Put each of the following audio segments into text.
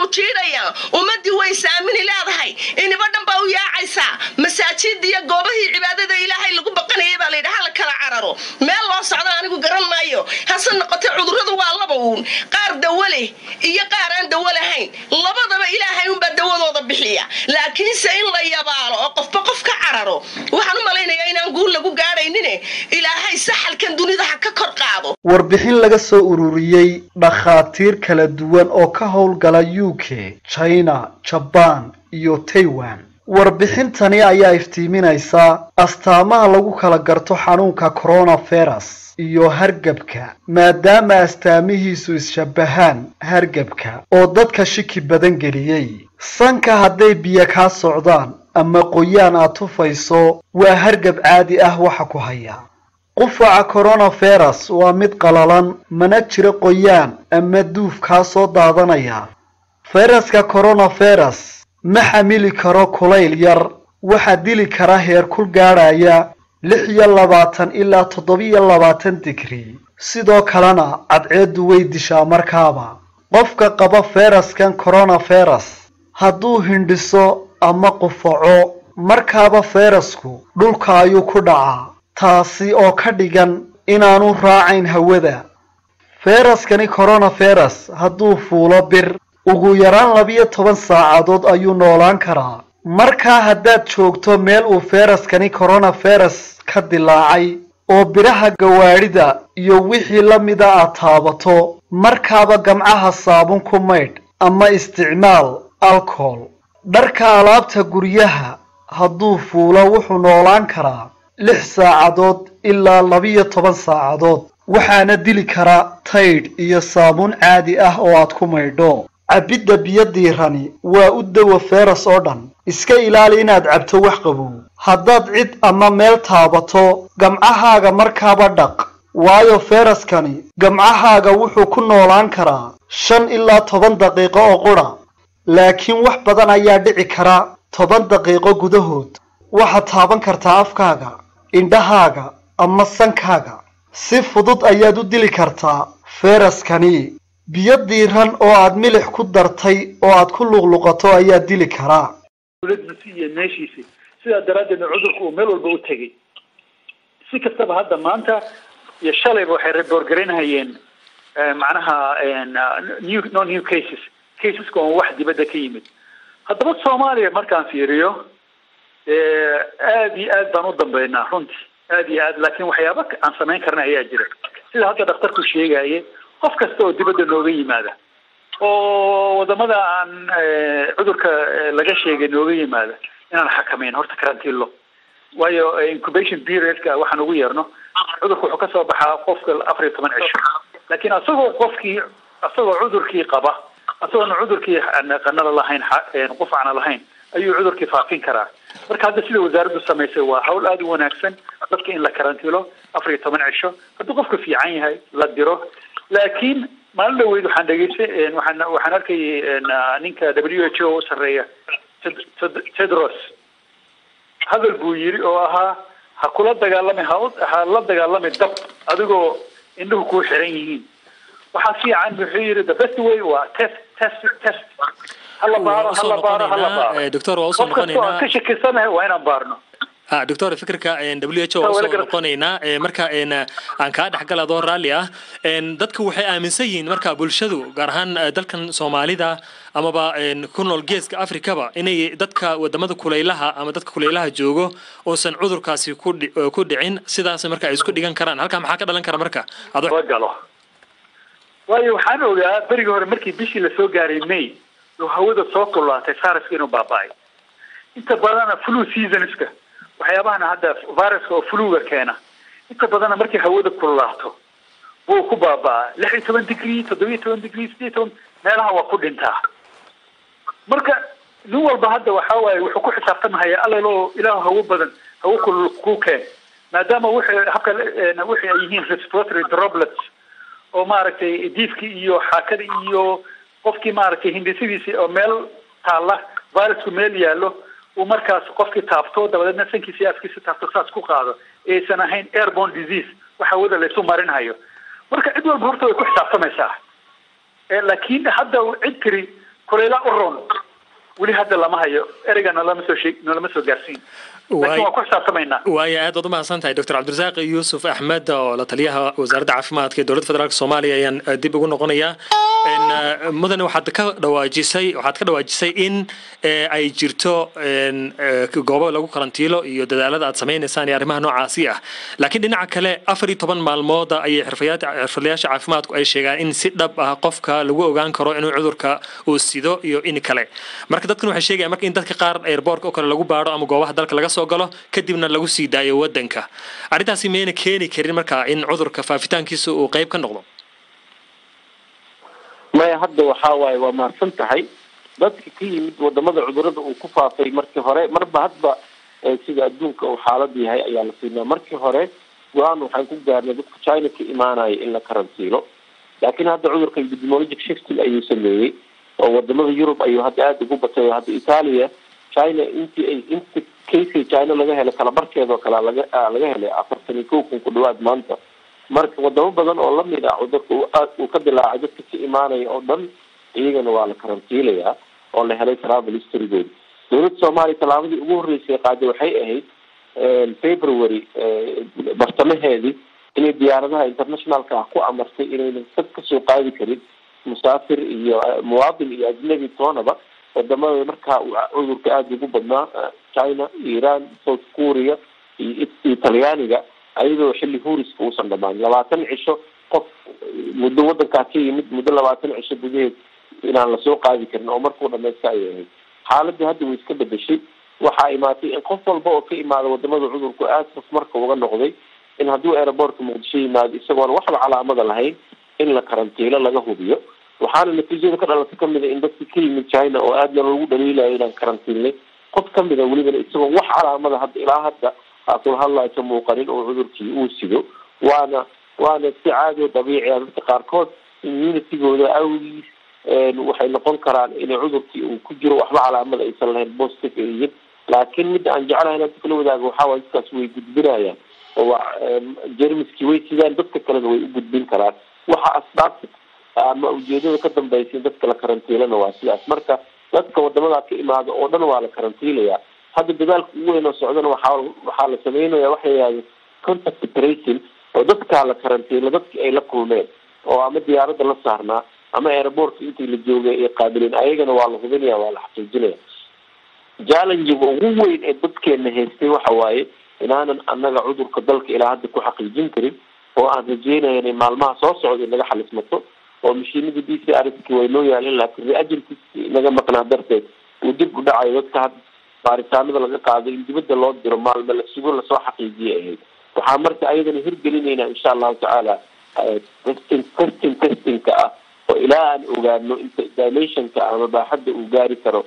wuu jiidhayaa ummaddii way saamini leedahay iniba dhan baa u yaacaysaa masaajida iyo goobahii cibaadada ilaahay lagu baqanayay baa layidhi hala kala cararo meel loo socda anigu garan maayo hase noqotee cudurradu waa laba uun qaar dawo leh iyo qaar aan dawo lahayn labadaba ilaahay unbaa dawadooda bixiya laakiinse in la yabaalo oo qofba qof ka cararo waxaan u malaynayaa inaan guul lagu gaadhaynine ilaahay saxalkan dunida ha ka kor qaado warbixin laga soo ururiyey dhakhaatiir kala duwan oo ka howlgala u k china jabaan iyo taiwan warbixintani ayaa iftiiminaysa astaamaha lagu kala garto xanuunka coronavirus iyo hargebka maadaama astaamihiisu is-shabahaan hargebka oo dadka shiki badan geliyey sanka hadday biyo kaa socdaan ama qoyaan aad tufayso waa hargab caadi ah waxa ku haya qufaca coronavirus waa mid qalalan mana jiro qoyaan ama duuf kaa soo daadanaya fayraska coronavirus ma xamili karo kulayl yar waxaa dili kara heerkul gaadhaya lix iyo labaatan ilaa toddobiyo labaatan digrii sidoo kalena cadceeddu way dishaa markaaba qofka qaba fayraskan coronavirus hadduu hindhiso ama qufaco markaaba fayrasku dhulka ayuu ku dhacaa taasi oo ka dhigan inaanu raacayn hawada fayraskani coronavirus hadduu fuulo bir ugu yaraan labiyo toban saacadood ayuu noolaan karaa markaa haddaad joogto meel uu fayraskani coronavirus ka dilaacay oo biraha gawaadhida iyo wixii la mida aad taabato markaaba gamcaha saabun ku maydh ama isticmaal alcohol dharka alaabta guryaha hadduu fuulo wuxuu noolaan karaa lix saacadood ilaa labiyo toban saacadood waxaana dili kara taydh iyo saabuun caadi ah oo aad ku maydho cabbidda biyo diirani waa u dawa feeras oo dhan iska ilaali inaad cabto wax qabow haddaad cid ama meel taabato gamcahaaga markaaba dhaq waayo feeraskani gamcahaaga wuxuu ku noolaan karaa shan ilaa toban daqiiqo oo qudha laakiin wax badan ayaa dhici kara toban daqiiqo gudahood waxaad taaban kartaa afkaaga indhahaaga ama sankaaga si fudud ayaad u dili kartaa feeraskani biyo diiran oo aad milix ku dartay oo aad ku luqluqato ayaa dili karaa dowladdiisi iyo meeshiisi sidaa daraaddeedna cudurku uu meel walba u tegey si kastaba hadda maanta iyo shalayba waxay reborgaraynhayeen macnaha new no new cases caseska oon wax dibadda ka yimid haddaba soomaaliya markaan fiiriyo aad iyo aad baan u dambeynaa runtii aad iyo aad laakiin waxyaaba aan samayn karna ayaa jira sida hadda dhakhtarku sheegaye qof kasta oo dibadda nooga yimaada oo wadamada aan cudurka laga sheegay nooga yimaada inaan xakamayn horta karantiilo waayo incubation periodka waxaan ugu yeerno cudurka wuxuu kasoo baxaa qofka afar iyo toban cisho laakiin asagoo qofkii asagoo cudurkii qaba asagoona cudurkii qanada lahayn qufacna lahayn ayuu cudurkii faafin karaa marka hadda sida wasaaraddu samaysay waa hawl aada u wanaagsan dadka in la karantilo afar iyo toban cisho hadduu qofka fiican yahay la diro laakiin maalin dhaweyd waxaan dhegeystay waxaan waxaan arkayay ninka w h o u sarreeya tedros hadal buu yiri oo ahaa ha kula dagaalami ha ha la dagaalami dab adigoo indhuhu kuu xiran yihiin waxaa fiican wuxuu yiri the best way waa test test test hala baaro hala baaro hala baaro doctor waa usoo qof kastoo aan ka noqonaynaa shakisanahay waa inaan baarno ah doctor fikirka w h o waa usoo noqonaynaa Eh, marka en, aan kaa dhexgal adoo raalli ah En, dadku waxay aaminsan yihiin marka bulshadu gaar ahaan eh, dalkan soomaalida amaba en, ku nool geeska afrikaba inay dadka wadamada kulaylaha ama dadka kulaylaha joogo uusan cudurkaasi ku dhi- eh, ku dhicin sidaas marka ay isku dhigan karaan halkaa maxaa ka dhalan kara marka adoo soo galo waayo waxaan ogaa berigii hore markii bishii lasoo gaaray may oo hawada soo kululaatay viruska inuu baaba'ay inta badana flu seasonska waxyaabahana hadda viruska oo fluga keena inta badana markay hawada kululaato wuu ku baaba'aa lix iyo toban degree toddoba iyo toban degree sideed iyo toban meelaha waa ku dhintaa marka nin walba hadda waxa waaye wuxuu ku xisaabtamahaya allelo ilaah hawo badan hawo kulul ku keen maadaama wixii habka eh, wixii ay yihiin respiratory droplets oo maaragtay diifkii iyo xaakada iyo qofkii maaragtay hindisidiisi oo meel taalla virusku meel yaallo uu markaas qofkii taabto dabadeedna sankiisa iyo afkiisa taabto saas ku qaado aysan ahayn airborne disease waxa wada laysu marinhayo marka cid walba horta way ku xisaabtamaysaa Eh, laakiin hadda cid tiri kulayla u roon weli hadda lama hayo ereyga nolama soo sheeg nolama soo gaarsiin laakiin waa ku xisaabtamaynaa waaya aad baad umahadsan tahay doctor cabdirasaaq yuusuf axmed oo la taliyaha wasaaradda caafimaadka ee dowladda federaalk soomaaliya ayaan dib ugu noqonayaa mudane waxaad ka dhawaajisay waxaad ka dhawaajisay in ay jirto goobo lagu karantiilo iyo dadaalada aad samaynaysaan iyo arrimaha noocaasi ah laakiin dhinaca kale afar iyo toban maalmooda ayay xirfadlayaasha caafimaadku ay sheegaan in si dhab ah qofka lagu ogaan karo inuu cudurka uu sido iyo in kale marka dadkan waxay sheegayaan marka in dadka qaar airboortka oo kale lagu baaro ama goobaha dalka laga soo galo kadibna lagu sii daayo wadanka arrintaasi mayna keeni karin marka in cudurka faafitaankiisa uu qayb ka noqdo maya hadda waxaa waaye waa mahadsan tahay dadka ka yimid wadamada cudurada uu ku faafay markii hore marba hadba sida adduunka uu xaalad yahay ayaa la siinaa markii hore go-aan waxaan ku gaarnay dadka china ka imaanaya in la karantiilo laakiin hadda cudurka epidemiologic shifting ayuu sameeyey oo wadamada yurub ayuu hadda aada ugu batay hadda italia china intii ay inta casey china laga helay kalabarkeedoo kale laga laga helay afartan iyo kow kun ku dhawaad maanta marka wadamo badan oo lamid ah cudurka uu ka dilaacay dadka ka imaanaya oo dhan iyagana waa la karantiilayaa oo la helay travel historygooda dowladda soomaaliya tallaabadii ugu horreysay qaaday waxay ahayd february bartamaheedii inay diyaaradaha internationalka ah ku amartay inaynan dad kasoo qaadi karin musaafir iyo muwaadin iyo ajnabi toonaba wadamada markaa cudurka aada ugu badnaa china iran south korea iyo talyaaniga ayadoo xilli huuriska uusan dhamaan labaatan cisho qof muddo wadankaa ka yimid muddo labaatan cisho gudaheed inaan lasoo qaadi karin oo markuu dhamaysta ayay ahayd xaaladii hadda way iska bedeshay waxaa imaatay in qof walba oo ka imaada wadamada cudurku aada saf marka uga noqday in hadduu aeroboortka muqdisho yimaado isagoona waxba calaamada lahayn in la karantiilo laga hubiyo waxaana natiijada ka dhalata kamid a in dadki ka yimid china oo aadna loogu dhaliilayo inaan karantiilnay qof kamid a welibana isagoo wax calaamada hadda ilaa hadda aakula hadlayo ka muuqanin oo cudurkii uu sido waana waana si caadi oo dabiici a dadka qaarkood immunitigooda awgiis waxay noqon karaan inay cudurkii uu ku jiro waxba calaamada aysan lahayn positive ay yihiin laakiin midda aan jeclahay inaan kala wadaago waxaa waay dadkaas way gudbinayaan oo waa jermiskii way sidaan dadka kalena way u gudbin karaan waxa asbaabta ama ujeedada ka dambaysa in dadka la karantiilana waa sidaas marka dadka wadamadaa ka imaada oo dhan waa la karantiilayaa hadda dadaalka ugu weyn oo socdana waxaa waxaa la sameynaya waxa yihahda contact tracing oo dadkaa la karantiilo dadki ay la kulmeen oo ama diyaaradda la saarnaa ama airboortka intii la joogay ay qaabilin ayagana waa la hubinaya waa la xaqiijinaya challengiga ugu weyn ee dadkeena haystay waxa waaye inaanan annaga cudurka dalka ilaa hadda ku xaqiijin karin oo aan rajeynaya inay maalmaha soo socda inaga xalismato oo mashiinadii d c r ski way noo yaalin laakiin reagentkii inaga maqnaa darteed uu dib u dhacayo dadka hadda baaritaanada laga qaado in dibadda loo diro maalme la sugo lasoo xaqiijiyay ahayd waxaa marka ayadana hirgelinayna insha allahu tacaala testing testing testingka ah oo ilaa aan ogaano inta dilationka ama baaxadda uu gaari karo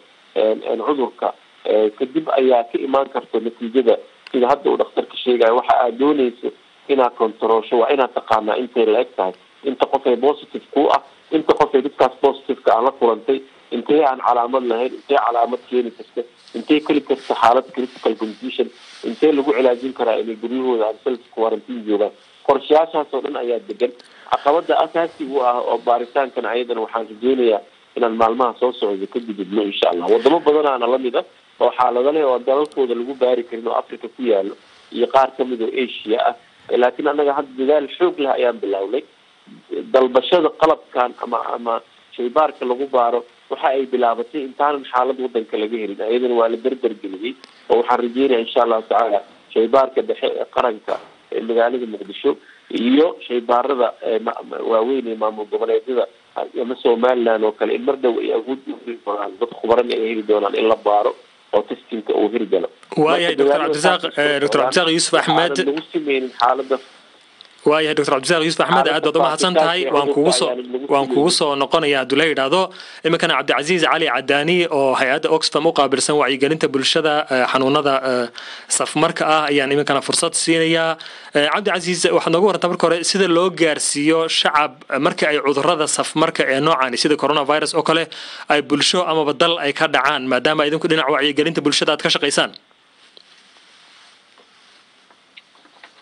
cudurka kadib ayaa ka imaan karto natiijada sida hadda uu dhakhtarka sheegayo waxa aad dooneyso inaad controlsho waa inaad taqaanaa intay la eg tahay inta qof ay positive ku ah inta qof ay dadkaas positiveka aan la kulantay intee aan calaamad lahayn intee calaamad keeni karta intee keli karta xaalad critical condition intee lagu cilaajin karaa inay guryahooda aan self quarantine joogaan qorshayaashaas oo dhan ayaa degan caqabada asaasiga u ah oo baaritaankan ayadana waxaan rajeynayaa inaan maalmaha soo socdo ka gudubno insha allah wadamo badanaana lamid ah oo xaalado leh oo dalalkooda lagu baari karin oo africa ku yaalo iyo qaar kamid oo asia ah laakiin annaga hadda dadaal xoog leh ayaan bilownay dalbashada qalabkan ama ama shaybaarka lagu baaro waxa ay bilaabatay intaanan xaalad wadanka laga helin ayadana waa la derdergeliyey oo waxaan rajeynaya insha allahu tacaala shaybaarka dhexe ee qaranka ee magaalada muqdisho iyo shaybaarada waaweyn ee maamul goboleedyada ama somaliland oo kale in mar dhow ay awood u heli doonaan dad khubarana ay heli doonaan in la baaro oo testinka uu hirgalo waayahay doctor cabdisaaq doctor cabdisaaq yuusuf axmed lagu sameynin xaalada waayahay doctor cabdisaaq yuusuf axmed aad baad umahadsan tahay waan kugu soo waan kugu soo noqonaya hadduu la yidhaahdo iminkana cabdicasiis cali cadaani oo hay-adda oxfam u qaabilsan wacyigelinta bulshada xanuunada safmarka ah ayaan iminkana fursad siinayaa cabdicasiis waxaad nooga warantaa marka hore sida loo gaarsiiyo shacab marka ay cudurada safmarka ee noocani sida coronavirus oo kale ay bulsho amaba dal ay ka dhacaan maadaama idinku dhinaca wacyigelinta bulshada aad ka shaqaysaan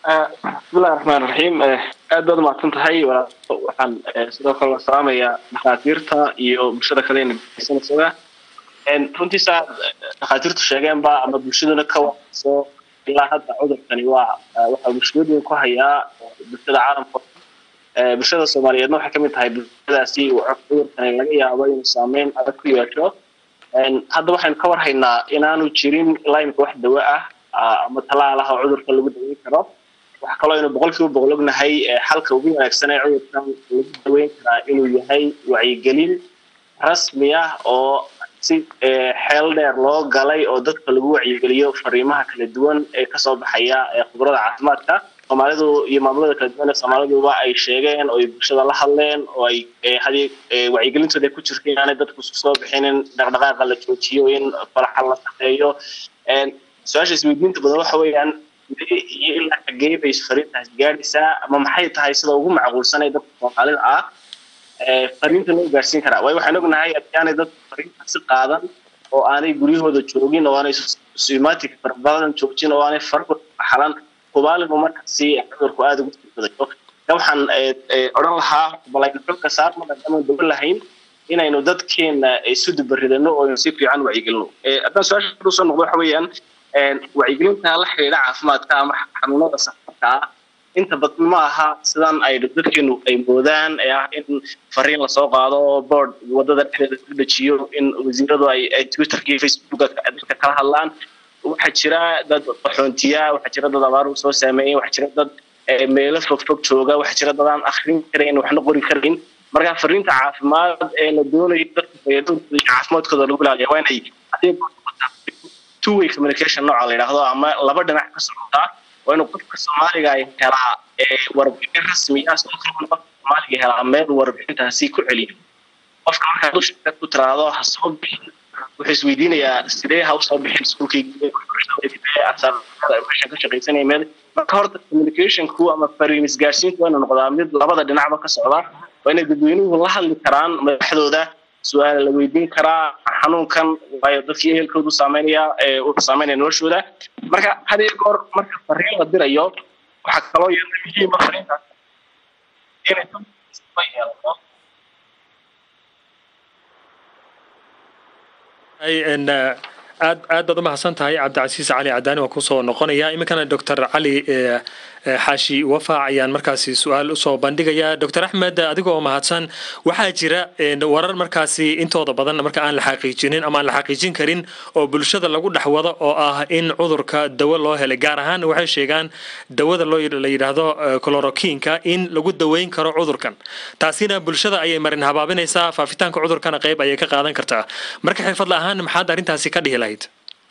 bismillahi raxmaan raxiim aad baad umahadsan tahay waxaan sidoo kale la salaamayaa dhakhaatiirta iyo bulshada kale nageysanaysaa runtii saa dhakhaatiirtu sheegeenba ama bulshaduna ka warayso ilaa hadda cudurkani waa waxaa mushkilad weyn ku hayaa bulshada caalamka bulshada soomaaliyeedna waxay kamid tahay bulshadaasi cudurkani laga yaabo inuu saameyn adag ku yeesho hadda waxaynu ka warhaynaa inaanu jirin ilaa imika wax dawo ah ama talaal ah oo cudurka lagu daweyn karo waxaa kaloo aynu boqol kiiba boqol ognahay xalka ugu wanaagsan ee cudurkan lagu daweyn karaa inuu yahay wacyigelin rasmi ah oo si xeel dheer loo galay oo dadka lagu wacyigeliyo fariimaha kala duwan ee kasoo baxaya khubarada caafimaadka soomaalidu iyo maamulada kala duwan ee soomaaliduba ay sheegeen oo ay bulshada la hadleen oo ay hadii wacyigelintooda ku jirta inaanay dadku isku soo bixinin dhaqdhaqaaqa la joojiyo in falaxa la shaqeeyo su-aasha isweydiinta badan waxa weeyaan iyo ilaa xagee bay fariintaasi gaadhaysaa ama maxay tahay sida ugu macquulsan ee dadka soomaalida ah fariinta loo gaarsiin karaa waayo waxaan ognahay haddaanay dadku fariintaasi qaadan oo aanay guryahooda joogin oo aanay suimaatika farabadan joojin oo aanay farahooda xalan kubaalin uu markaasi cudurku aada ugu sibadayo waxaan odhan lahaa balaynu xogka saarno maadaama dawo lahayn inaynu dadkeena isu dubaridano oo aynu si fiican wacyigelino haddaan su-aasha usoo noqdo waxa weeyaan wacyigelinta la xidhiidha caafimaadka ama xanuunada safarka ah inta badan ma aha sidan ay dadkeenu ay moodaan ee ah in fariin lasoo qaado board wadada dhexdeeda ku dejiyo in wasiiradu ay twitterka iyo facebooka dadka kala hadlaan waxaa jira dad qaxoontiya waxaa jira dad abaar soo saameeyey waxaa jira dad meelo fogfog jooga waxaa jira dad aan akrin karayn waxna qori karayn marka fariinta caafimaad ee la doonayo dadka fayadooda caafimaadkooda lagu ilaaliya waa inay two way communication nooca la yidhaahdo ama laba dhinac ka socotaa waa inuu qofka soomaaliga ay helaa warbixin rasmi ah sidoo kale qofka soomaaliga helaa meel warbixintaasi ku celiyo qofka markaa dusha ku tiraahdo ha soo bixin wuxuu isweydiinayaa sidee ha usoo bixin iskuulkaymeeshan ka shaqaysanaya meel marka horta communicationku ama fariin isgaarsiintu waa inuu noqdaa mid labada dhinacba ka socda waa inay dadweynuhu la hadli karaan madaxdooda su-aal la weydiin karaa xanuunkan waayo dadkii ehelkoodu saameynaya wuxuu saameynaya noloshooda marka had iyo goor marka fariin la dirayo waxaa kaloo yeela muhiima fariintaas inay yeelato aad aad baad umahadsan tahay cabdicasiis cali cadaani waa kusoo noqonaya iminkana doctor cali xaashi wafaac ayaan markaasi su-aal usoo bandhigaya doctor axmed adigoo mahadsan waxaa jira warar markaasi intooda badan marka aan la xaqiijinin ama aan la xaqiijin karin oo bulshada lagu dhex wado oo ah in cudurka dawo loo helay gaar ahaan waxay sheegaan dawada loo la yidhaahdo clorokiinka in lagu daweyn karo cudurkan taasina bulshada ayay marin habaabinaysaa faafitaanka cudurkana qayb ayay ka qaadan kartaa marka xirfadla ahaan maxaad arrintaasi ka dhihi lahayd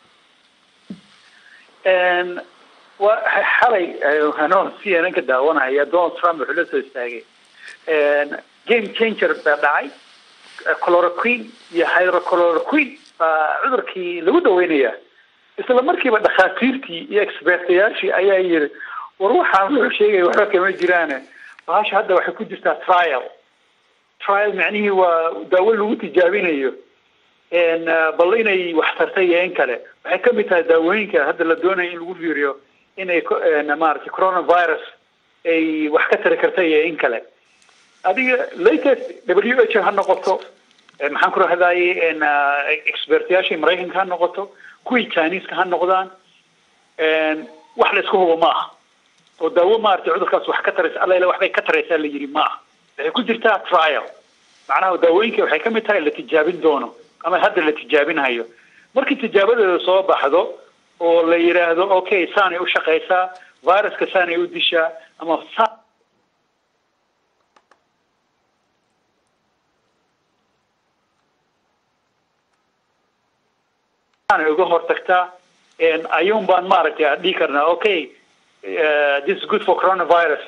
waa xalay anoo c n n ka daawanaya donald trump wuxuu la soo istaagay game changer baa dhacay chloroquine iyo hydrochloroquine baa cudurkii lagu daweynaya isla markiiba dhakhaatiirtii iyo expertayaashii ayaa yiri war waxaan wuxuu sheegaya waxba kama jiraane bahasha hadda waxay ku jirtaa trial trial macnihii waa daawo lagu tijaabinayo bal inay wax tartay iyo in kale waxay kamid tahay daawooyinka hadda la doonaya in lagu fiiriyo inay maaragtay coronavirus ay wax ka tari karta iyo in kale adiga latest w h ha noqoto maxaan ku rahdaye expertyaashii maraykanka ha noqoto kuwii chineska ha noqdaan wax la isku hubo ma aha oo daawo maaragtay cudurkaas wax ka taraysa alla ila waxbay ka taraysaa la yidhi ma aha waxay ku jirtaa trial macnaha daawooyinka waxay kamid tahay la tijaabin doono ama hadda la tijaabinhayo markii tijaabadeeda soo baxdo oo la yidhaahdo okay saanay u shaqaysaa viruska saanay u dishaa ama saanay uga hortagtaa ayuun baan maaragtay dhihi karnaa okay this is good for coronavirus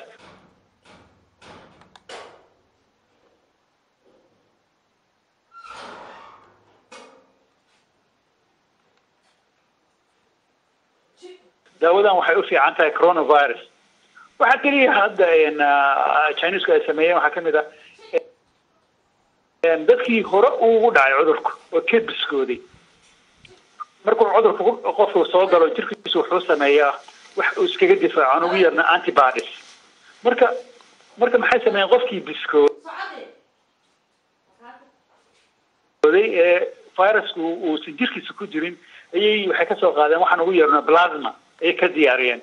daawadan waxay u fiican tahay coronavirus waxaa keliya hadda chinesku ay sameeyeen waxaa kamid ah dadkii hore ugu dhacay cudurku oo kedbiskooday markuu cudurku qofku soo galo jirkiisu wuxuu sameeyaa wax uu iskaga difaaco aan ugu yeerna antibodies marka marka maxay sameeyeen qofkii biskooday ee virusku uusan jirkiisa ku jirin ayay waxay kasoo qaadeen waxaan ugu yeerna plasma ayay ka diyaariyeen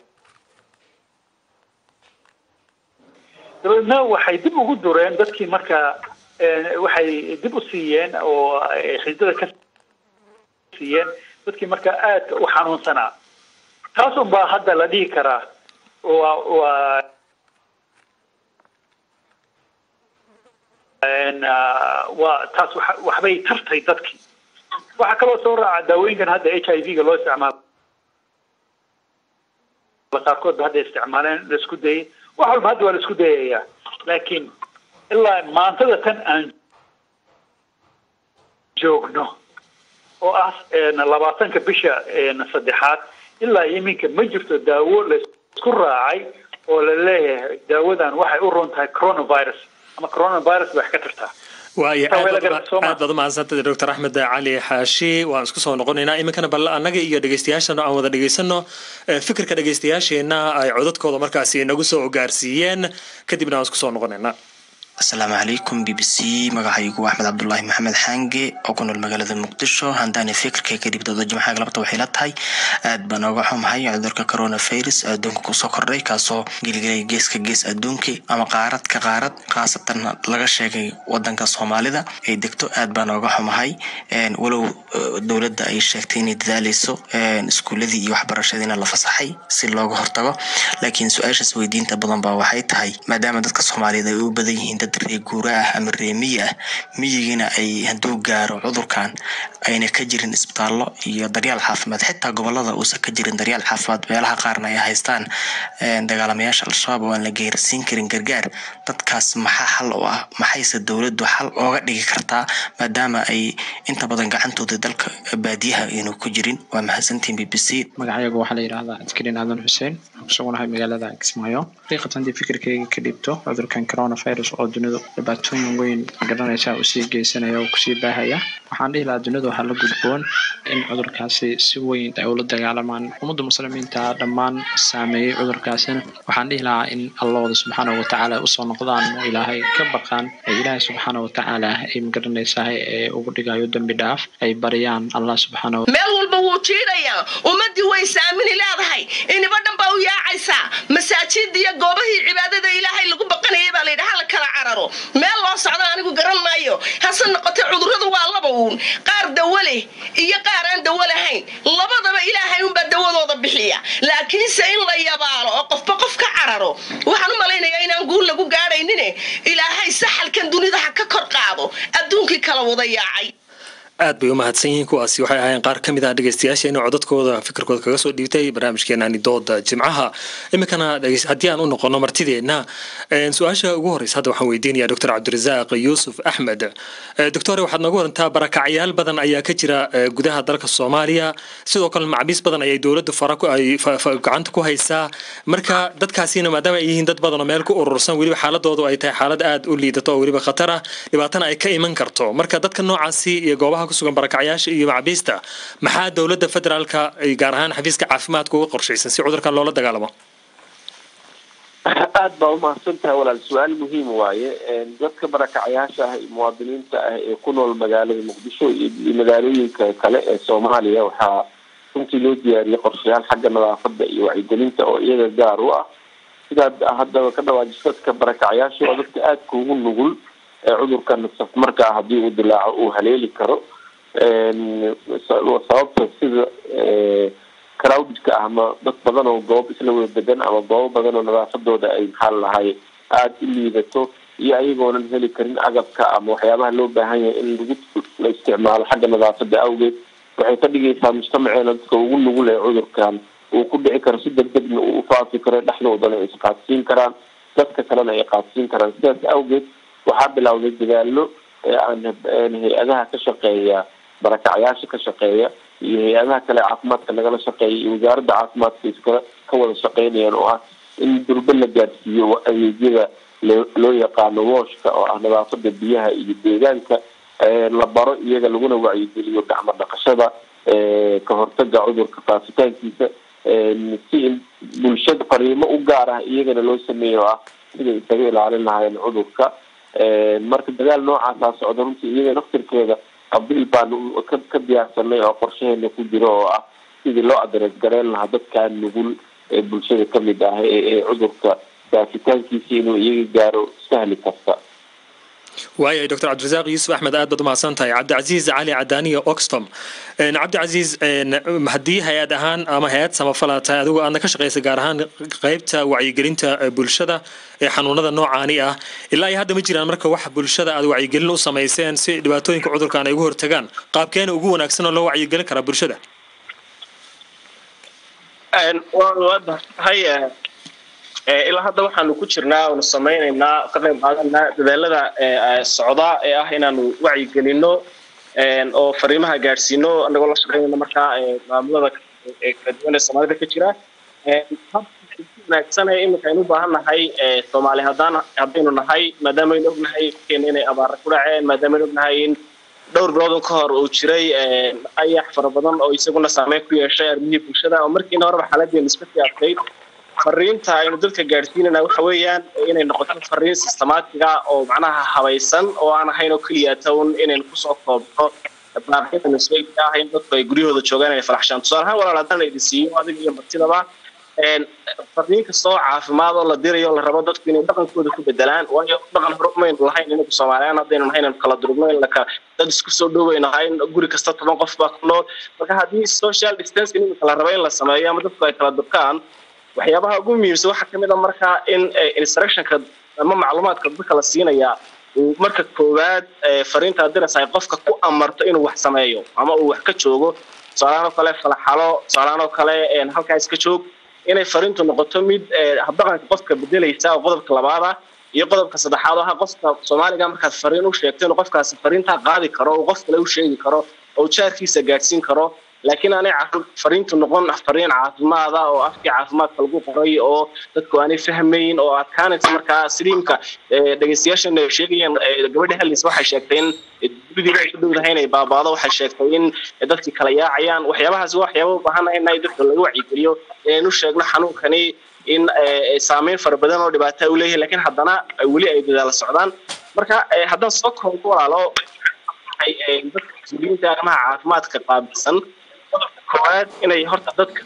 dabeedna waxay dib ugu dureen dadkii marka waxay dib u siiyeen oo xididada ka siiyeen dadkii marka aadka u xanuunsanaa taas un baa hadda la dhihi karaa waa waa waa taas waxbay tartay dadkii waxaa kaloo soo raaca daawooyinkan hadda h i v ga loo isticmaalo qaarkood ba hadda isticmaaleen la isku dayay wax walba hadda waa la isku dayayaa laakiin ilaa maantada tan aan joogno oo ah labaatanka bisha saddexaad ilaa iminka ma jirto daawo laisku raacay oo la leeyahay daawadan waxay u roon tahay coronavirus ama coronavirus bay wax ka tartaa waaya aad baad umahadsantahay doctor axmed cali xaashi waan isku soo noqonaynaa iminkana bal annaga iyo dhegeystayaashana aan wada dhegeysano fikirka dhegeystayaasheenna ay codadkooda markaasi nagu soo gaarsiiyeen kadibna waan isku soo noqonaynaa asalaamu calaykum b b c magacaygu axmed cabdulaahi maxamed xaange oo ku nool magaalada muqdisho handaani fikirka kadib dooda jimcaha galabta waxay la tahay aad baan ooga xumahay cudurka coronavirus adduunka kusoo kordhay kaasoo geligelay geeska gees adduunka ama qaarad ka qaarad khaasatan laga sheegay wadanka soomaalida ay degto aad baan ooga xumahay walow dowladda ay sheegtay inay dadaaleyso iskuuladii iyo waxbarashadiina la fasaxay si looga hortago laakiin su-aashaas weydiinta badan baa waxay tahay maadaama dadka soomaaliyeed ay u badan yihiin dad ree guura ah ama ree miyi ah miyigiina ay hadduu gaaro cudurkan ayna ka jirin isbitaallo iyo daryaal caafimaad xitaa gobolada uusan ka jirin daryaal caafimaad meelaha qaarna ay haystaan dagaalamayaasha al-shabaab oo aan la geersiin karin gargaar dadkaas maxaa xal u ah maxayse dowladdu xal ooga dhigi kartaa maadaama ay inta badan gacantooda dalka baadiyaha aynu ku jirin waa mahadsantiin b b c magacaygu waxaa la yidhahdaa askariin aadan xuseen kusugunahay magaalada kismaayo xaqiiqatan haddii fikirkayga ka dhibto cudurkan coronavirus oo dunidu dhibaatooyin weyn garanaysa usii geysanaya oo kusii baahaya waxaan dhihi lahaa dunidu waxaa la gudboon in cudurkaasi si weyn ay ula dagaalamaan ummadda muslimiinta dhammaan saameeyey cudurkaasina waxaan dhihi lahaa in allahooda subxaana watacaala usoo noqdaan oo ilaahay ka baqaan ee ilaahay subxaana watacaala ay magaranaysahay ee ugu dhigayo dembi dhaaf ay baryaan allah subxaana meel walba wuu jiidhayaa ummadii way saamini leedahay iniba dhan baa u yaacaysaa masaajida iyo goobahii cibaadada ilaahay lagu baqanayay baa layidhi hala kala cararo meel loo socdo anigu garan maayo hase noqotee cudurradu waa laba uun qaar dawo leh iyo qaar aan dawo lahayn labadaba ilaahay unbaa dawadooda bixiya laakiinse in la yabaalo oo qofba qof ka cararo waxaan u malaynayaa inaan guul lagu gaadhaynine ilaahay saxalkan dunida ha ka kor qaado adduunkii kala wada yaacay aad bay u mahadsan yihiin kuwaasi waxay ahaayeen qaar ka mid ah dhegeystayaasheena codadkooda fikirkooda kaga soo dhiibtay barnaamijkeenani dooda jimcaha iminkana haddii aan u noqono martideenna su-aasha ugu horeysa hadda waxaan weydiinayaa doctor cabdirasaaq yuusuf axmed doctore waxaad nooga warantaa barakacyaal badan ayaa ka jira gudaha dalka soomaaliya sidoo kale macbiis badan ayay dowladda fara ay gacanta ku haysaa marka dadkaasina maadaama ay yihiin dad badan oo meel ku urursan weliba xaaladoodu ay tahay xaalad aad u liidato oo weliba khatar ah dhibaatana ay ka iman karto marka dadka noocaasi iyo goobaha kusugan barakacyaasha iyo macbiista maxaa dowladda federaalka gaar ahaan xafiiska caafimaadka uga qorshaysan si cudurkan loola dagaalamo aad baa umahadsan tahay walaal su-aal muhiim waaye dadka barakacyaasha ah iyo muwaadiniinta ah ee ku nool magaalada muqdisho iyo magaalooyinka kale ee soomaaliya waxaa runtii loo diyaariyey qorshayaal xagga nadaafada iyo wacyigelinta oo iyaga gaar u ah sidaad haddaba ka dhawaajiso dadka barakacyaasha waa dadka aadka ugu nugul cudurkan safmarkaa haddii uu dilaaco uu haleeli karo sababta sida crowdka ah ama dad badan oo goob isla wada degan ama goobo badan oo nadaafadooda ay maxaa lahay aada u liidato iyo ayagoonan heli karin agabka ama waxyaabaha loo baahan yahay in lagu la isticmaalo xagga nadaafada awgeed waxay ka dhigaysaa mujtamaceena dadka ugu nugul ee cudurkan uu ku dhici karo si deg degna uu ufaafi karo dhexdoodana ay isqaadsiin karaan dadka kalena ay qaadsiin karaan sidaas awgeed waxaa bilowday dadaalo aan hay-adaha ka shaqeeya barakacyaasha ka shaqeeya iyo hay-adaha kale caafimaadka nagala shaqeeya iyo wasaaradda caafimaadka iskala ka wada shaqeynayaan oo ah in durbe la gaadsiiyo adeegyada loo yaqaano wooshka oo ah nadaafada biyaha iyo deegaanka la baro iyaga laguna wacyigeliyo gacmo dhaqashada ka hortaga cudurka faafitaankiisa si in bulshada fariimo u gaar ah iyagana loo sameeyo oo ah siday isaga ilaalin lahaayeen cudurka marka dagaal noocaasaa socda runtii iyaga naftirkeeda qabiil baanu ka diyaarsanay oo qorshaheena ku jiro oo ah sidii loo adrees gareyn lahaa dadkaa nugul ee bulshada kamid ah ee cudurka daafitaankiisa inuu iyaga gaaro sahli karta waayahay doctor cabdirasaaq yuusuf axmed aad baad umahadsan tahay cabdicasiis cali cadaaniya oxtom cabdicasiis haddii hay-ad ahaan ama hay-ad samafala tahay adigu aadna ka shaqeysa gaar ahaan qeybta wacyigelinta bulshada ee xanuunada noocaani ah ilaa iyo hadda ma jiraan marka wax bulshada aad wacyigelin u samayseen si dhibaatooyinka cudurkan ay ugu hortagaan qaabkeena ugu wanaagsan oo loo wacyigelin karaa bulshada hay ilaa hadda waxaanu ku jirnaa oonu samaynaynaa ka qayb qaadanaa dadaalada socda ee ah inaanu wacyigelino oo fariimaha gaadhsiino anagoo la shaqeynayna markaa maamulada kala duwan ee soomaalida ka jira wanaagsan ee iminka aynu u baahan nahay soomaali haddaan haddaynu nahay maadaama aynu ognahay keena inay abaara ku dhaceen maadaama aynu ognahay in dhowr biloodun ka hor uu jiray ayax fara badan oo isaguna saameyn ku yeeshay arrimihii bulshada oo markiina horeba xaaladeenu iska sii adkayd fariinta aynu dadka gaadhsiinana waxa weeyaan inay noqoto fariin systemaatiga oo macnaha habaysan oo aan ahayn oo keliya town inaynu kusoo koobno baaqyada isbeegka ah in dadku ay guryahooda joogaan inay faraxshaan tusaale ahaan walaal haddaan la idin siiyo adiga iyo martidaba fariin kastoo caafimaad oo la dirayo la rabo dadku inay dhaqankooda ku bedelaan waayo dhaqan hore umaynu lahayn inagu soomaaliyaan haddaynu nahay inaynu kala durugno in laka dad isku soo dhowayno ahay guri kasta toban qof baa ku nool marka haddii social distance iminka la rabo in la sameeyo ama dadku ay kala durkaan waxyaabaha ugu muhiimsan waxaa kamid a markaa in instructionka ama macluumaadka dadka la siinaya uu marka koowaad fariinta diraysa ay qofka ku amarto inuu wax sameeyo ama uu wax ka joogo tusaalahaan oo kale falaxalo tusaalahaan oo kale halkaa iska joog inay fariintu noqoto mid habdhaqanka qofka bedelaysa oo qodobka labaada iyo qodobka saddexaad oo aha qofka soomaaliga markaad fariin u sheegto inuu qofkaasi fariintaa qaadi karo oo qof kale u sheegi karo oo jaarkiisa gaadhsiin karo laakiin aanay fariintu noqon fariin caafimaada oo afkii caafimaadka lagu qoray oo dadku aanay fahmayn oo adkaanaysa markaa siliimka dhegeystayaashan sheegayeen gabadha hellis waxay sheegtay in guridiiba ay ku dhowdahay inay baabaado waxay sheegtay in dadkii kala yaacayaan waxyaabahaasi waa waxyaaba u baahanahay in dadka laga wacyigeliyo inaynu sheegno xanuunkani in saameyn fara badan oo dhibaata u leeyahay laakiin haddana weli ay dadaala socdaan marka haddaan soo koobo walaalo dadka mas-uuliyiinta arrimaha caafimaadka qaabilsan qodobka koowaad inay horta dadka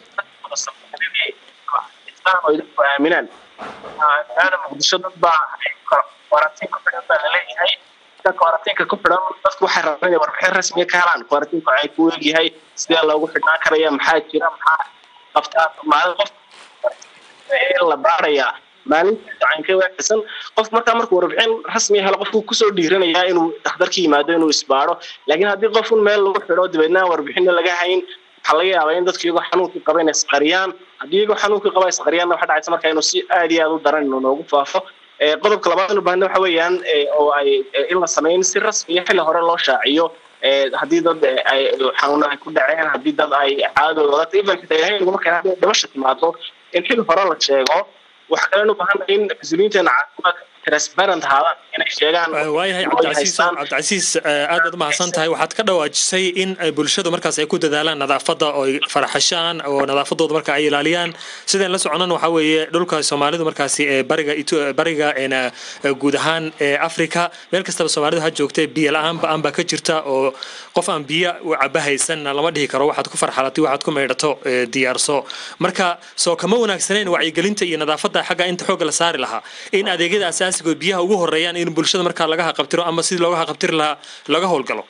ay dadku aaminaan aana muqdisho dad baa kwarantiin ku xidhan baa laleeyahay dadka kwarantiinka ku xidhan dadku waxay rabaan inay warbixin rasmiga ka helaan kwarantiinku waxay ku egyahay sidee loogu xidhnaan karaya maxaa jira maxaa qabtaa maalin qof la baarayaa maalinta caynka waaxsan qof markaa markuu warbixin rasmi helo qofku kusoo dhiiranayaa inuu dhakhtarka yimaado inuu isbaaro laakiin haddii qofun meel lagu xidho dabeedna warbixinna laga hayn waxaa laga yaabaa in dadku iyagoo xanuunkii qaba inay isqariyaan haddii iyagoo xanuunkii qaba isqariyaanna waxa dhacaysa marka inuu si aad iyo aad u daran inuu noogu faafo qodobka labaad inu baahna waxa weeyaan oo ay in la sameyn si rasmi iyo xilli hore loo shaaciyo haddii dad ay xanuuna ay ku dhaceen haddii dad ay caadooda wadata even xitaa ilahay naguma keena haddii dhimasha timaado in xilli hore la sheego waxa kalenu baahan in mas-uuliyiinteena caafimaadka transparent ahaadaan inay sheegaan waayahay cabdicasiis cabdicasiis aad baad umahadsan tahay waxaad ka dhawaajisay in bulshadu markaas ay ku dadaalaan nadaafadda oo ay faraxashaan oo nadaafadooda marka ay ilaaliyaan sideen la soconan waxaa weeye dhulka soomaalidu markaasi ee bariga bariga guud ahaan ee africa meel kastaba soomaalidu ha joogtay biyo la-aan ba-aan baa ka jirta oo qof aan biyo caba haysanna lama dhihi karo waxaad ku farxalatay waxaad ku maydhato diyaarso marka soo kama wanaagsanayn wacyigelinta iyo nadaafadda xagga inta xoogga la saari lahaa in adeegyada asaasiga biyaha ugu horeeyaan in bulshada markaa laga haqabtiro ama sidii looga haqabtiri lahaa laga howlgalo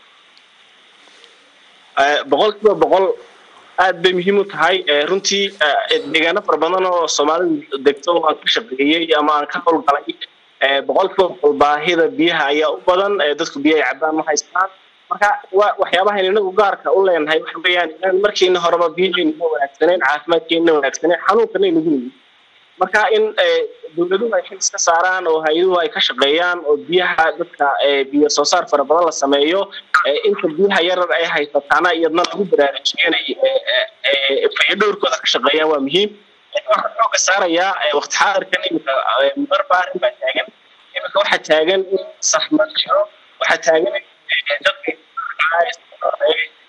boqol kiiba boqol aad bay muhiim u tahay runtii deegaano fara badan oo soomaalidu degto aan ka shaqeeyey ama aan ka howlgalay boqol kiiba boqol baahida biyaha ayaa u badan dadku biyo ay cabaan ma haystaan marka waa waxyaabahan inagu gaarka u leenahay waxa weeyaan inaan markiina horeba biyaheenna wanaagsaneyn caafimaadkeenna wanaagsaneyn xanuunkana inagu nimi marka in dowladuhu ay xil iska saaraan oo hay-aduhu ay ka shaqeeyaan oo biyaha dadka biyo soo saar fara badan la sameeyo inta biyaha yarar ay haysataana iyadna lagu baraarujiyo inay fayadhowrkooda ka shaqeeyaan waa muhiim waxaa xooga saarayaa waqti xaadirkan iminka marba arrin baa taagan iminka waxaa taagan in safmar jiro waxaa taagan dadka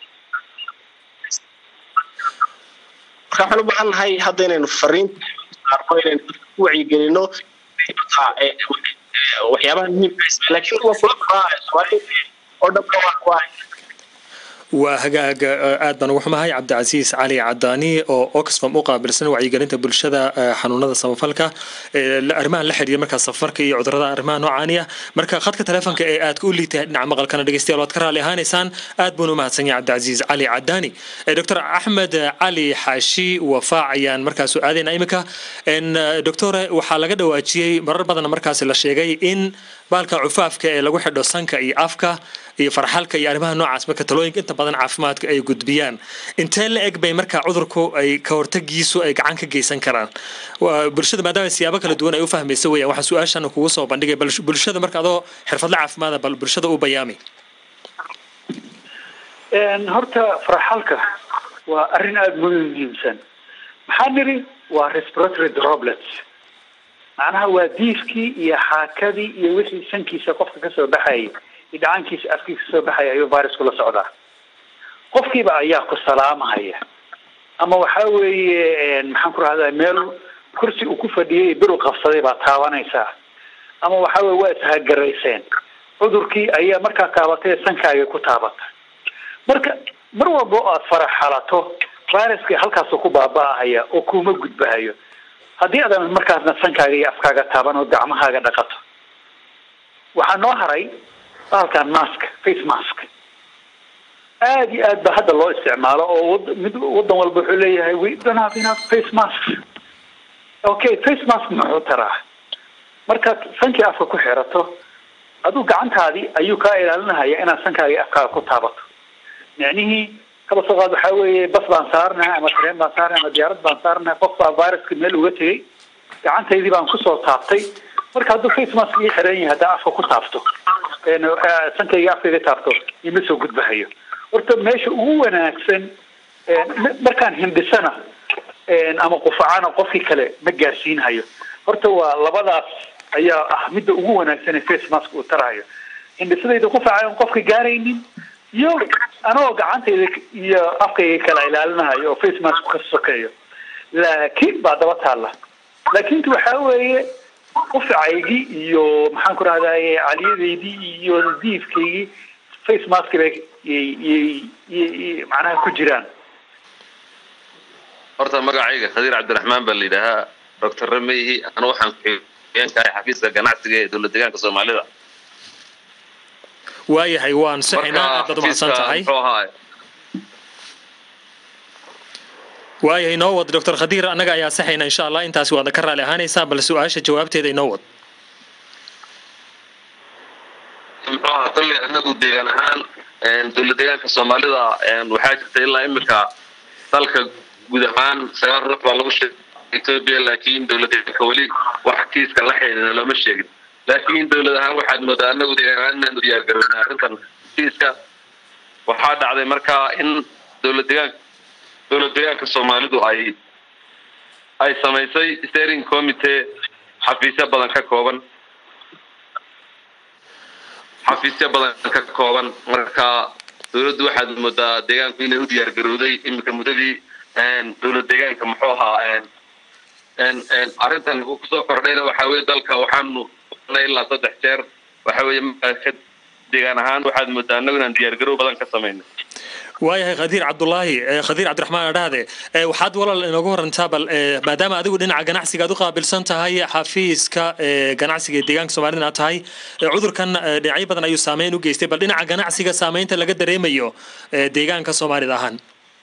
marka waxaan u baahan nahay hadda inaynu fariinta saarno inaynu dadka ku wacyigelino waxyaabaha muhiimka laakiin waa kula qabaa soomaalida oo dhanba waa waa hagaag aad baan ugu xumahay cabdicasiis cali cadaani oo oxfam u qaabilsan wacyigelinta bulshada xanuunada samafalka arrimahan la xiriira markaa safarka iyo cudurada arrimaha noocaaniya marka khadka teleefonka ee aad u liitay dhinaca maqalkana dhegeystayaal waad ka raali ahaanaysaan aad buun u mahadsan yahay cabdicasiis cali cadaani doctor axmed cali xaashi wafaac ayaan markaas u aadayna imika doctore waxaa laga dhawaajiyey marar badan markaas la sheegay in baalka cufaafka ee lagu xidho sanka iyo afka iyo farxalka iyo arrimaha noocaas marka talooyinka inta badan caafimaadka ay gudbiyaan intee la eg bay marka cudurku ay ka hortagiisu ay gacan ka geysan karaan bulshada maadaama siyaabo kala duwan ay u fahmaysa weeyaan waxaa su-aashan kugu soo bandhigay bal bulshada marka adoo xirfadle caafimaada bal bulshada u bayaami horta farxalka waa arrin aada muhiimsan maxaa niri waa respiratory droplets macnaha waa diifkii iyo xaakadii iyo wixii sankiisa qofka kasoo baxayay dhacaankiisa afkiisa kasoo baxaya ayuu virusku la socdaa qofkiiba ayaa ku salaamahaya ama waxa weeye maxaan ku rahdaa meel kursi uu ku fadhiyay bir u qabsaday baa taabanaysaa ama waxa weye waa ishagarayseen cudurkii ayaa markaa taabatay sankaaga ku taabata marka mar walba oo aad farax xalato viruska halkaasuu ku baaba-ahaya oo kuma gudbahayo haddii aadan markaasna sankaaga iyo afkaaga taaban oo gacmahaaga dhaqato waxaa noo haray bahalkan mask face mask aada iyo aad ba hadda loo isticmaalo oo wad mid wadan walba wuxuu leeyahay we don't have enough face mask okay face mask muxuu taraa markaad sankii afka ku xirato aduu gacantaadii ayuu kaa ilaalinahaya inaad sankaaga iyo afkaaga ku taabato micnihii kaba soo qaad waxaa weeye bas baan saarnahay ama tareen baan saarnahay ama diyaarad baan saarnahay qof baa viruska meel uga tegay gacantaydii baan kusoo taabtay marka hadduu face mask ii xiran yahay haddaa afka ku taabto sankayga afkayga taabto ima soo gudbahayo horta meesha ugu wanaagsan markaan hindhisana ama qufacana qofkii kale ma gaarsiinhayo horta waa labadaas ayaa ah midda ugu wanaagsan ee face mask uu tarahayo hindhisadayda qufaca on qofka gaaraynin iyo anagoo gacantayda iyo afkayga kala ilaalinahayo oo face mask ka sokeeyo laakiin baa daba taalla laakiinti waxaa weeye qufacaygii iyo maxaan ku rahdaye caliyadaydii iyo diifkaygii face mask bay yyyy macnaha ku jiraan horta magacayga khadiir cabdiraxmaan baa la yidhaahaa doctor rameyhi ana waxaan ku-xigeenkahay xafiiska ganacsiga ee dowlad deegaanka soomaalida waayahay waan sixinaa aad baad umahadsan tahay waayahay noo wad doctor khadiir annaga ayaa saxayna insha allah intaasi waadna ka raali ahaanaysaa bal su-aasha jawaabteeda inoo wad muxuu ahaa kolley anagu deegaan ahaan dowlad deegaanka soomaalida waxaa jirta ilaa imika dalka guud ahaan sagaal ruux baa lagu sheegay ethiopia laakiin dowlad deegaanka weli wax kiiska la xidhiidha looma sheegin laakiin dowlad ahaan waxaad moodaa anagu deegaan ahaan inaanu diyaargarownay arrintan kiiska waxaa dhacday markaa in dowlad deegaanka dowlad deegaanka soomaalidu ay ay samaysay steering committee xafiisyo badan ka kooban xafiisyo badan ka kooban marka dowladdu waxaad moodaa deegaanku inay u diyaar garowday iminka muddadii dowlad deegaanka muxuu ahaa arrintan uu kusoo kordhayna waxa weye dalka waxaanu ilaa saddex jeer waxa weye deegaan ahaan waxaad moodaa annagu inaan diyaar garow badan ka samaynay waayahay khadiir cabdulaahi khadiir cabdiraxmaan adhaade waxaad walaal inoogu horantaa bal maadaama adigu dhinaca ganacsiga aad u qaabilsan tahay xafiiska ganacsiga ee deegaanka soomaalida aad tahay cudurkan dhinacyo badan ayuu saameyn u geystay bal dhinaca ganacsiga saameynta laga dareemayo deegaanka soomaalida ahaan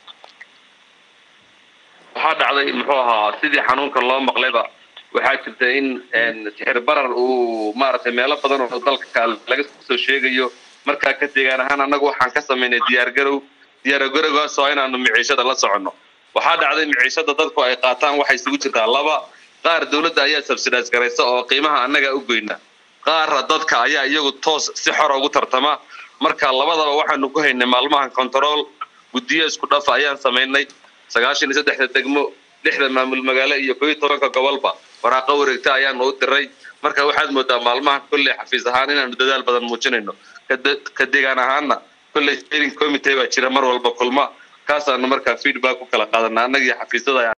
waxaa dhacday muxuu ahaa sidii xanuunkan loo maqlayba waxaa jirta in sixir barar uu maaragtay meelo badan oo dalka laga soo sheegayo markaa ka deegaan ahaan annagu waxaan ka samaynay diyaargarow diyaargarowgaas oo inaanu miciishada la soconno waxaa dhacday miciishada dadku ay qaataan waxay isugu jirtaa laba qaar dowladda ayaa subsidize garaysa oo qiimaha annaga u goyna qaarra dadka ayaa iyagu toos si xora ugu tartama marka labadaba waxaanu ku haynay maalmahan control guddiyo isku dhafa ayaan samaynay sagaashan iyo saddexda degmo lixda maamul magaalo iyo koo iyo tobanka gobolba waraaqo wareegta ayaanu u diray marka waxaad moodaa maalmaha kolley xafiis ahaan inaanu dadaal badan muujinayno ka deegaan ahaana kolley steering committee baa jira mar walba kulma kaasaanu markaa feedback ku kala qaadana annagii xafiisyada